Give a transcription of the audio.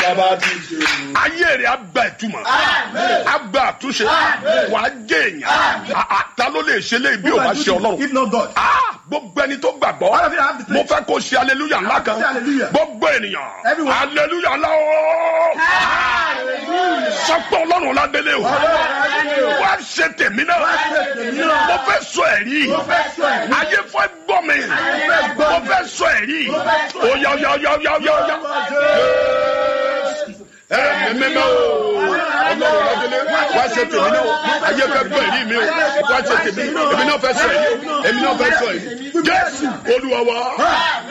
bàbá ti ṣe o. ayé rẹ̀ á gba ìtumọ̀ á gba àtúnṣe wà á jẹ́ èèyàn À- à, ta ló lè ṣe léyìí bí o bá ṣe ọlọ́run If not God. Ah, gbogbo ẹni tó gbàgbọ́ All of you have the mo faith. fẹ́ kó ṣe aleluya ńlá kan Say hallelujah. gbogbo ènìyàn Everyone. aleluya ńlá o sọpọ̀ ọlọ́run ládélé o wá ṣe tèmi náà mo fẹ́ sọ ẹ̀rí ayé fẹ́ gbọ́ mi mo fẹ́ sọ ẹ̀rí o yá yá yá yá yá yá ẹ mímí o ọlọ́run ládélé wá ṣe tèmi náà ayé fẹ́ gbọ́ ẹ̀rí mi o wá ṣe tèmi èmi náà fẹ́ sọ ẹ̀rí èmi náà fẹ́ sọ ẹ̀rí jésù olúwa wa.